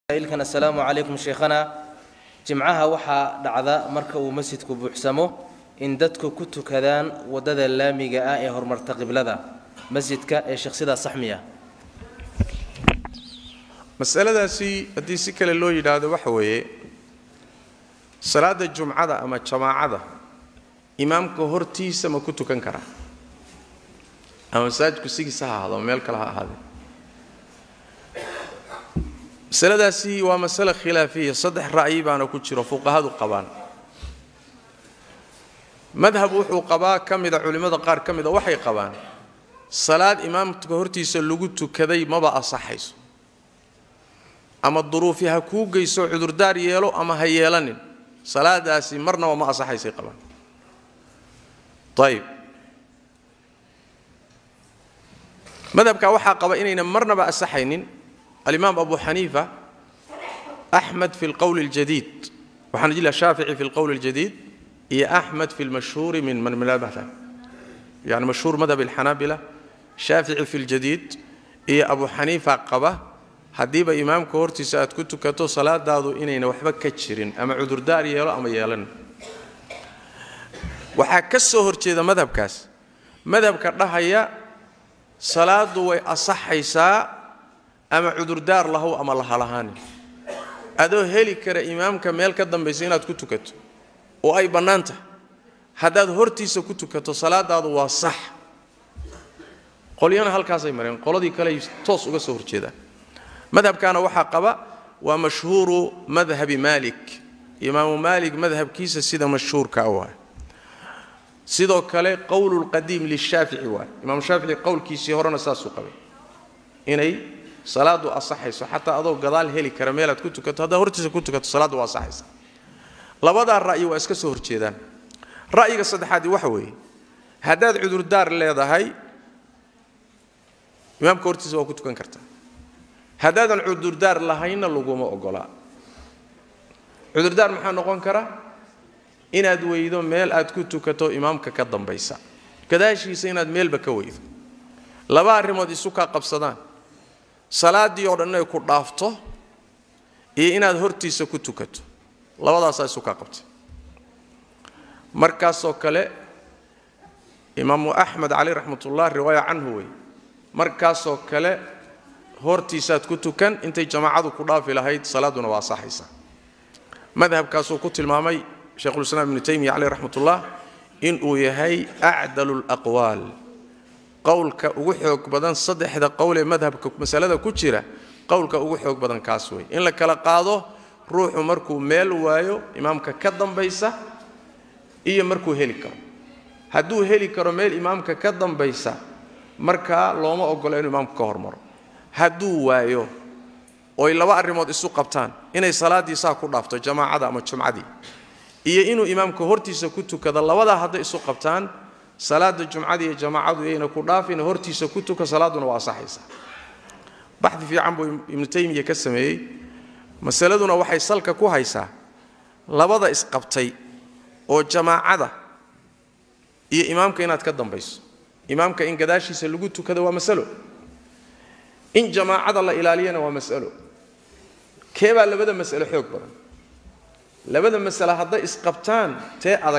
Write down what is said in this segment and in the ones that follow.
ilkan assalaamu calaykum sheekhana jimcaha waxaa dhacda marka uu masjidku buuxsamo in dadku ku tukadaan waddada laamiga ah ee horumarta qiblada masjidka ee sheekh sidaa saxmiya masaladaasi haddii si kale loo yidhaahdo waxa weeye salaada jumcada ama jamaacada imaamka hortiisa ma ku tukan karaa ama masaajidku sigiisa ha ahaado ama meel kale ha ahaadee masaladaasi waa masale khilaafiya saddex ra'yi baana ku jiro fuqahadu qabaan madhab wuxuu qabaa ka mida culimmada qaar ka mida waxay qabaan salaad imaamka hortiisa lagu tukaday maba asaxayso ama duruufi ha kuu geyso cudurdaar yeelo ama ha yeelanin salaadaasi marnaba ma asaxaysay qabaan ayib madhabka waxaa qaba inayna marnaba asaxaynin alimaam abu xaniifa axmed fi lqowli اljadiid waxaan jila shaafici fi lqowli اljadiid iyo axmed fi lmashhuuri min man madhab yani mashhuur madhab alxanaabila shaafici fi ljadiid iyo abu xaniifa qaba haddiiba imaamka hortiisa aad ku tukato salaadaadu inayna waxba ka jirin ama cudurdaar yeelo ama yeelan waxaa ka soo horjeeda madhabkaas madhabka dhahaya salaadu way asaxaysaa ama cudurdaar lahow ama lahalahaanin adoo heli kara imaamka meel ka dambaysa inaad ku tukato oo ay bannaan tahay haddaad hortiisa ku tukato salaadaadu waa sax qolyana halkaasay mareen qoladii kaleay toos uga soo horjeedaan madhabkaana waxaa qaba waa mashhuuru madhabi maalik imaamu maalik madhabkiisa sida mashhuurka waay sidoo kale qowlu lqadiim lishaafici waay imaamu shaafici qowlkiisii horena saasuu qabay inay salaadu asaxayso xataa adoo gadaal heli kara meelaad ku tukato haddaad hortiisa ku tukato salaaddu waa asaxaysa labadaa ra'yi waa iska soo horjeedaan ra'yiga saddexaadi waxa weeye haddaad cudurdaar leedahay imaamka hortiisa waa ku tukan kartaa haddaadan cudurdaar lahaynna laguma ogolaa cudurdaar maxaa noqon kara inaad weydo meel aad ku tukato imaamka ka dambaysa gadaashiisa inaad meelba ka weydo laba arrimood isu kaa qabsadaan salaaddii oo dhan inay ku dhaafto iyo inaad hortiisa ku tukato labadaasaa isu kaa qabtay markaasoo kale imaamu axmed cali raxmatullah riwaaya canhu wey markaasoo kale hortiisaad ku tukan intay jamaacadu ku dhaafi lahayd salaadduna waa asaxaysaa madhabkaasuu ku tilmaamay sheikhulislaam ibnu taymiya caleyh raxmatullah inuu yahay acdalu laqwaal qowlka ugu xoog badan saddexda qowl ee madhabka masalada ku jira qowlka ugu xoog badan kaas wey in la kala qaado ruuxu markuu meel waayo imaamka ka dambaysa iyo markuu heli karo hadduu heli karo meel imaamka ka dambaysa markaa looma ogolo inuu imaamku ka hormaro hadduu waayo oy laba arrimood isu qabtaan inay salaaddii saa ku dhaafto jamaacada ama jumcadii iyo inuu imaamka hortiisa ku tukado labadaa hadday isu qabtaan salaada jumcada iyo jamaacadu yayna ku dhaafin hortiisa ku tuka salaaduna waa asaxaysaa baxdi fiican buu ibnu taymiya ka sameeyey masaladuna waxay salka ku haysaa labada isqabtay oo jamaacada iyo imaamka inaad ka dambayso imaamka in gadaashiisa lagu tukado waa masalo in jamaacada la ilaaliyana waa masalo keebaa labada masalo xoog badan labada masale hadday isqabtaan tee adag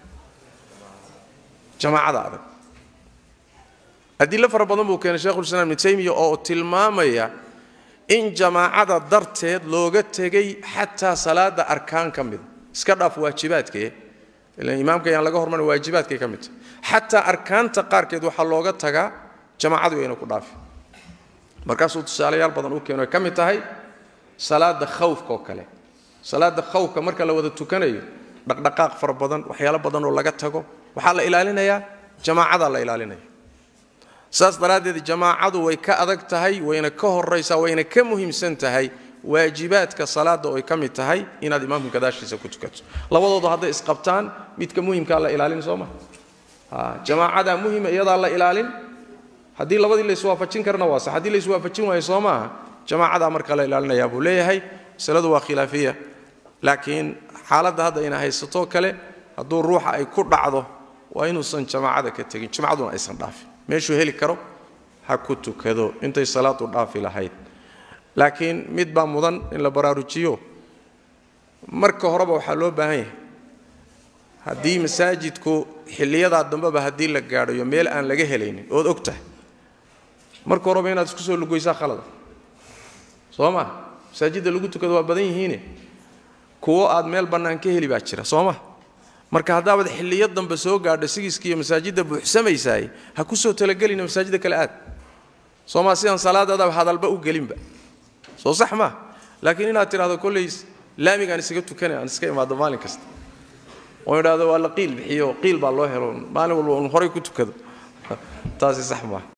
jamaacada adag adilo fara badan buu keenay shekhulislaam ibnu taymiya oo tilmaamaya in jamaacada darteed looga tegay xataa salaada arkaan ka mida iska dhaaf waajibaadkee ilan imaamka yaan laga hormarin waajibaadkay ka mid tahay xataa arkaanta qaarkeed waxaa looga tagaa jamaacadu ayna ku dhaafi markaasuu tusaalayaal badan u keeno ay ka mid tahay salaada khawfka oo kale salaada khawfka marka la wada tukanayo dhaqdhaqaaq fara badan waxyaalo badan oo laga tago waxaa la ilaalinayaa jamaacadaa la ilaalinaya saas daraaddeed jamaacadu way ka adag tahay wayna ka horaysaa wayna ka muhiimsan tahay waajibaadka salaada oo ay ka mid tahay inaad imaamka gadaashiisa ku tukato labadoodu hadday isqabtaan midka muhimkaa la ilaalin soo maha jamaacadaa muhima iyadaa la ilaalin haddii labadii layswaafajin karna waa sax haddii layswaafajin waayo soo maaha jamaacadaa marka la ilaalinayaa buu leeyahay masaladu waa khilaafiya laakiin xaaladda hadda ina haysato kale hadduu ruuxa ay ku dhacdo waa inuusan jamaacada ka tegin jumcaduna aysan dhaafin meeshuu heli karo ha ku tukado intay salaadu dhaafi lahayd laakiin mid baa mudan in la baraarujiyo marka horeba waxaa loo baahan yahay haddii masaajidku xilliyadaa dambeba haddii la gaadhayo meel aan laga helaynin ood og tahay marka horeba inaad isku soo lugoysaa khalada soo ma masaajidda lagu tukado waa badan yihiine kuwo aad meel bannaan ka heli baa jira soo ma marka haddaabad xilliyo dambe soo gaadho sigiskiiyo masaajidda buuxsamaysaay ha ku soo talagelina masaajidda kale aad soo maa sidaan salaadaadaba hadalba u gelinba soo sax maa laakiin inaad tidhahdo kolley laamigaan isaga tukanay aan iska imaado maalin kasta oo idhahdo waa la qiil bixiyo qiil baa loo helo maalin walba un horay ku tukado taasi sax maaha